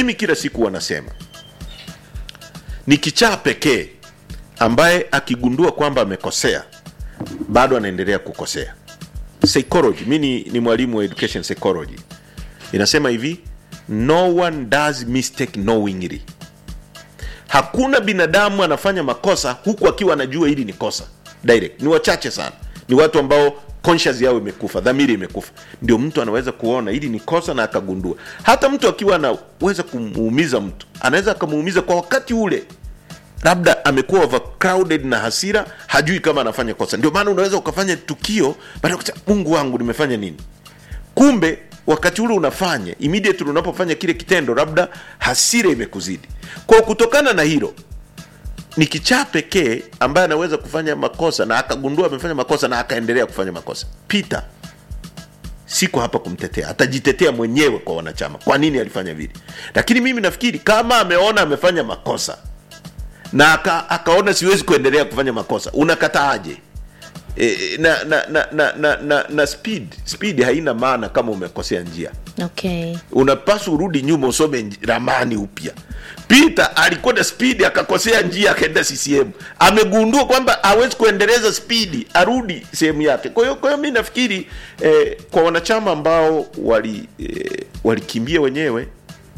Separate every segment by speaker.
Speaker 1: mimi kila siku wanasema ni kichaa pekee ambaye akigundua kwamba amekosea bado anaendelea kukosea psychology mi ni, ni mwalimu wa education psychology inasema hivi no one does mistake knowingly hakuna binadamu anafanya makosa huku akiwa anajua hili ni kosa direct ni wachache sana ni watu ambao conscious yao imekufa dhamiri imekufa ndio mtu anaweza kuona hili ni kosa na akagundua hata mtu akiwa anaweza kumuumiza mtu anaweza akamuumiza kwa wakati ule labda amekuwa overcrowded na hasira hajui kama anafanya kosa ndio maana unaweza ukafanya tukio baada ya kusema mungu wangu nimefanya nini kumbe wakati ule unafanya immediately unapofanya kile kitendo labda hasira imekuzidi kwa kutokana na hilo ni kichaa pekee ambaye anaweza kufanya makosa na akagundua amefanya makosa na akaendelea kufanya makosa peter siko hapa kumtetea atajitetea mwenyewe kwa wanachama kwa nini alifanya vile lakini mimi nafikiri kama ameona amefanya makosa na aka, akaona siwezi kuendelea kufanya makosa unakataaje e, na, na, na, na, na, na, na speed speed haina maana kama umekosea njia
Speaker 2: okay
Speaker 1: unapaswa urudi nyuma usome nj- ramani upya peter alikuwa na spidi akakosea njia akaenda ccm amegundua kwamba hawezi kuendeleza spidi arudi sehemu yake kwa hiyo kwa hiyo mi nafikiri eh, kwa wanachama ambao wali eh, walikimbia wenyewe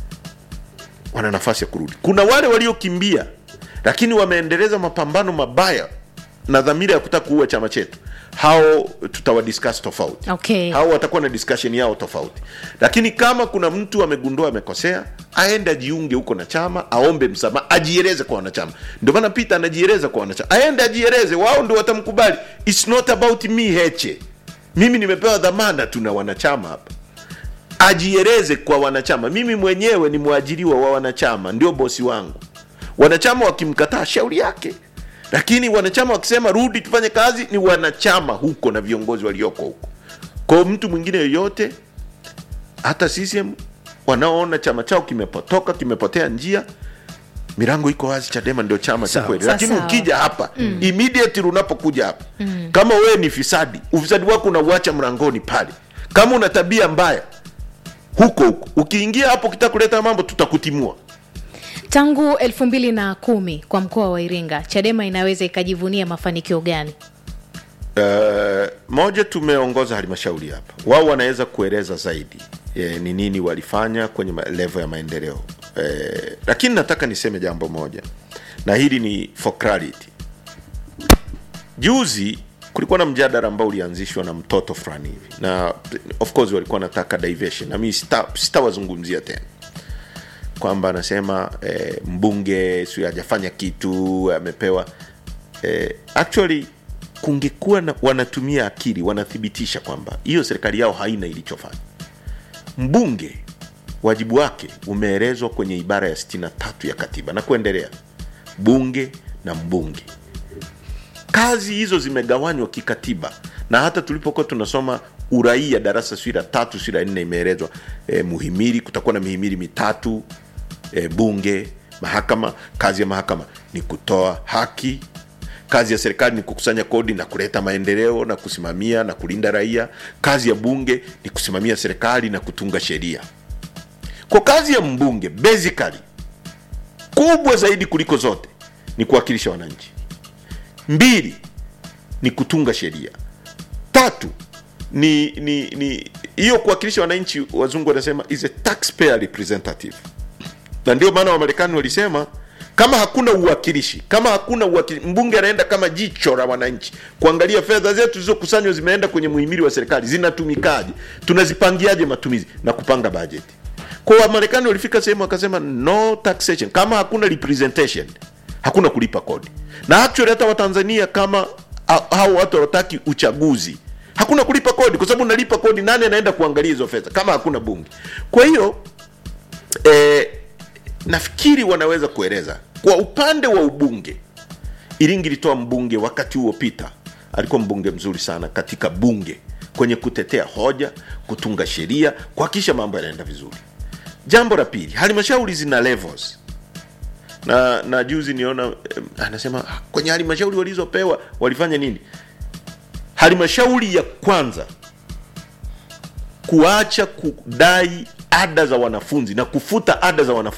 Speaker 1: wana nafasi ya kurudi kuna wale waliokimbia lakini wameendeleza mapambano mabaya na dhamira ya kutaka kuua chama chetu hao tutawadiscuss tofauti
Speaker 2: Okay.
Speaker 1: hao watakuwa na discussion yao tofauti lakini kama kuna mtu amegundua amekosea aende ajiunge huko na chama aombe msamaha ajieleze kwa wanachama ndio maana peter anajieleza kwa wanachama aende ajieleze wao ndio watamkubali its not about me heche mimi nimepewa dhamana tuna wanachama hapa ajieleze kwa wanachama mimi mwenyewe ni mwajiriwa wa wanachama ndio bosi wangu wanachama wakimkataa shauri yake lakini wanachama wakisema rudi tufanye kazi ni wanachama huko na viongozi walioko huko kwao mtu mwingine yoyote hata CCM wanaoona chama chao kimepotoka kimepotea njia milango iko wazi chadema ndio chama cha
Speaker 3: Sawa.
Speaker 1: kweli
Speaker 2: Sawa,
Speaker 1: lakini
Speaker 2: sawa.
Speaker 1: ukija hapa mm. immediately unapokuja hapa mm. kama wewe ni fisadi ufisadi wako unauacha mlangoni pale kama una tabia mbaya huko huko ukiingia hapo ukitaka kuleta mambo tutakutimua
Speaker 2: tangu elfu mbili na kumi kwa mkoa wa iringa chadema inaweza ikajivunia mafanikio gani
Speaker 1: Uh, moja tumeongoza halmashauri hapa wao wanaweza kueleza zaidi eh, ni nini walifanya kwenye ma- level ya maendeleo eh, lakini nataka niseme jambo moja na hili ni for clarity juzi kulikuwa na mjadala ambao ulianzishwa na mtoto fulani hivi na of course walikuwa wanataka diversion na mimi sita- sitawazungumzia tena kwamba anasema eh, mbunge sio hajafanya kitu amepewa eh, actually kungekuwa na, wanatumia akili wanathibitisha kwamba hiyo serikali yao haina ilichofanya mbunge wajibu wake umeelezwa kwenye ibara ya 63 ya katiba na kuendelea bunge na mbunge kazi hizo zimegawanywa kikatiba na hata tulipokuwa tunasoma uraia darasa sijui la tatu sijui la nne imeelezwa e, muhimili kutakuwa na mihimili mitatu e, bunge mahakama kazi ya mahakama ni kutoa haki kazi ya serikali ni kukusanya kodi na kuleta maendeleo na kusimamia na kulinda raia kazi ya bunge ni kusimamia serikali na kutunga sheria kwa kazi ya mbunge basically kubwa zaidi kuliko zote ni kuwakilisha wananchi mbili ni kutunga sheria tatu ni ni ni hiyo kuwakilisha wananchi wazungu wanasema is a taxpayer representative na ndio maana wamarekani walisema kama hakuna uwakilishi kama hakuna uwakilishi, mbunge anaenda kama jicho la wananchi kuangalia fedha zetu zilizokusanywa zimeenda kwenye muhimili wa serikali zinatumikaje tunazipangiaje matumizi na kupanga bajeti kwa wamarekani walifika sehemu wakasema no taxation kama hakuna representation hakuna kulipa kodi na actually hata watanzania kama ha- hao watu hawataki uchaguzi hakuna kulipa kodi kwa sababu unalipa kodi nani anaenda kuangalia hizo fedha kama hakuna bunge kwa hiyo eh, nafikiri wanaweza kueleza kwa upande wa ubunge iringi ilitoa mbunge wakati huo pita alikuwa mbunge mzuri sana katika bunge kwenye kutetea hoja kutunga sheria kuhakikisha mambo yanaenda vizuri jambo la pili halmashauri zina levels na na juzi niona eh, anasema "Ah, kwenye halmashauri walizopewa walifanya nini halmashauri ya kwanza kuacha kudai ada za wanafunzi na kufuta ada za wanafunzi